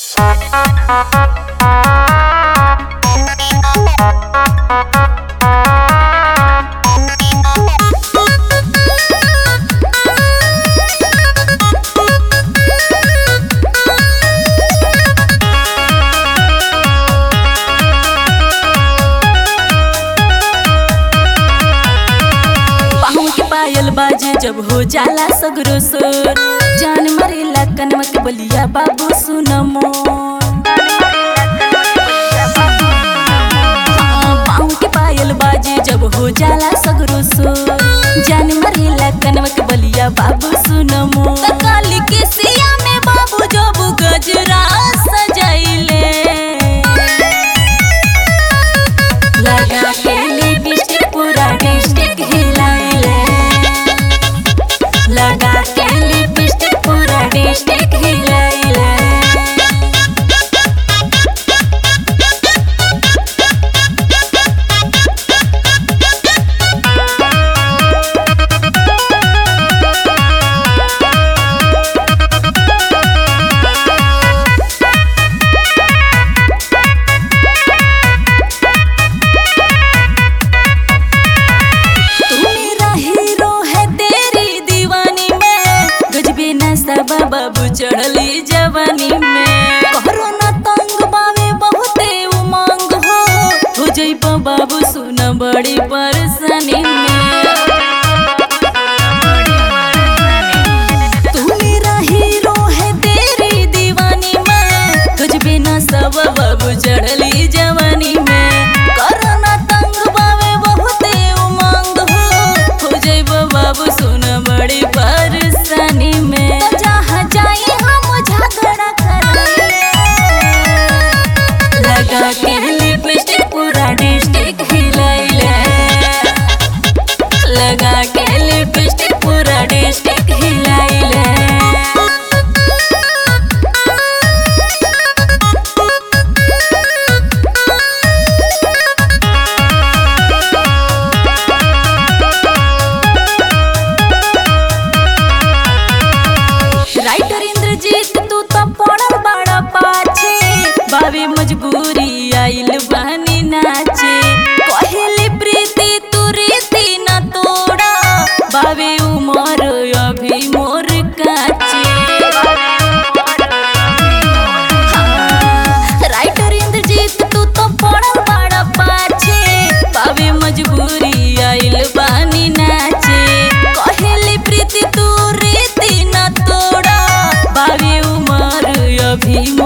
पाँव के पायल बाजे जब हो जाला सगरो सोर जान मरेला कनवा के बलिया बाबू सुन मोर हाँ, पाँव के पायल बाजे जब हो जाला सगरो सोर जान मरेला कनवा के बलिया बाबू सुन मोर काली के सिया में बाबू जब गजरा सजाइले लगा के लिपस्टिक पूरा डिस्ट्रिक्ट हिलाइले लगा के लिपस्टिक पूरा डिस्ट्रिक्ट हिलाइले तू मेरा हीरो है तेरी दीवानी में गजबे नशा बाबू चढ़ली जवानी में कोरोना तंग बावे बहुते उमंग हो हो जइब बाबू सुन बड़ी परेशानी में तू मेरा हीरो है तेरी दीवानी में गजबे नशा बाबू चढ़ली जवानी में कोरोना तंग बावे बहुते उमंग हो हो जइब बाबू सुन बड़ी परेशानी में तो जहाँ जाई हम झगड़ा करेंगे लगा के लिपस्टिक पूरा डिस्ट्रिक्ट हिलाइले लगा के लिपस्टिक पूरा डिस्ट्रिक्ट हिलाइले राइटर इंद्रजीत तू तो पड़ल बड़ा पाछे बाबे मजबूरी आइल बहनी नाचे कहेली प्रीति तू रीति न तोड़ा बाबे उमर अभी मोर काचे हाँ, राइटर इंद्रजीत तू तो पड़ल बड़ा पाछे बाबे मजबूरी आइल बानी नाचे कहेली प्रीति तू रीति न तोड़ा बाबे उमर अभी मोर